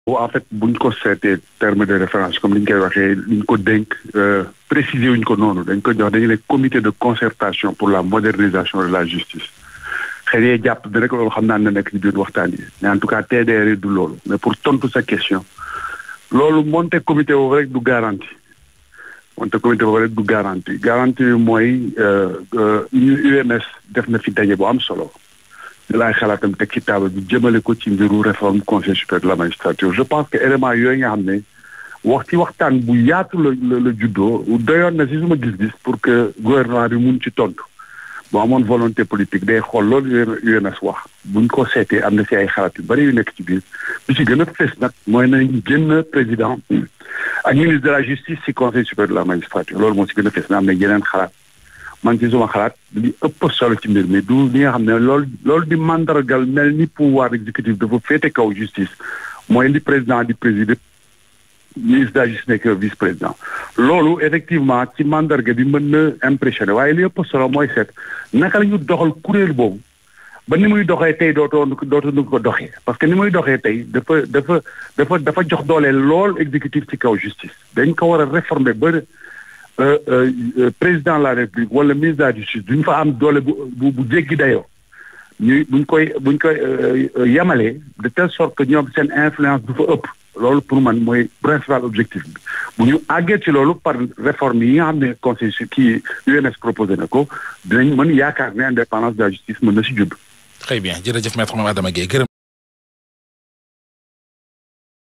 en fait buñ ko seetee terme de référence comme ni ñu koy waxee liñ ko dénk préciser wuñ ko noonu dañ ko jox dañu ne comité de concertation pour la modernisation de la justice xëy na jàpp bi rek loolu xam naa ne nekk ci biir waxtaan yi mais en tout cas TDR du loolu mais pour tontu sa question loolu monte comité boobu rek du garantie monte comité boobu rek du garantie garantie bi mooy ñu UMS def na fi daje bu am solo laay xalaatam teg ci taabal bi jëmale ko ci mbiru réforme conseil supérieur de la magistrature je pense que élément yooyu nga xam ne wax ci waxtaan bu yaatu la la juddoo doyoon na si suma gis-gis pour que gouvernement bi mun ci tontu boo amoon volonté politique day xool loolu UMS wax buñ ko seetee am na si ay xalaat yu bari yu nekk ci biir bi ci gën a fës nag mooy nañ génn président ak ministre de la justice si conseil supérieur de la magistrature loolu moo si gën a fës mais am na yeneen xalaat man ci suma xalaat li ëpp solo ci mbir mi du li nga xam ne loolu loolu di mandargal mel ni pouvoir exécutif dafa féete kaw justice mooy li président di présider ministre de la justice nekk vice président loolu effectivement ci mandarga bi mën na impressionné waaye li ëpp solo mooy seet naka la ñu doxal kuréel boobu ba ni muy doxee tey dootoo dootuñu ko doxee parce que ni muy doxee tey dafa dafa dafa dafa jox doole lool exécutif ci kaw justice dañ ko war a réformer ba président de la république wala ministre de la justice duñ fa am doole bu bu jéggi dayoo ñuy buñ koy buñ koy yemalee de telle sorte que ñoom seen influence du fa ëpp loolu pour man mooy principal objectif bi bu ñu àggee ci loolu par réforme yi nga xam ne conseil kii UMS proposé na ko dinañ mën yaakaar ne indépendance de la justice mën na si judd. très bien jërëjëf maître Mame Adama Gueye gërëm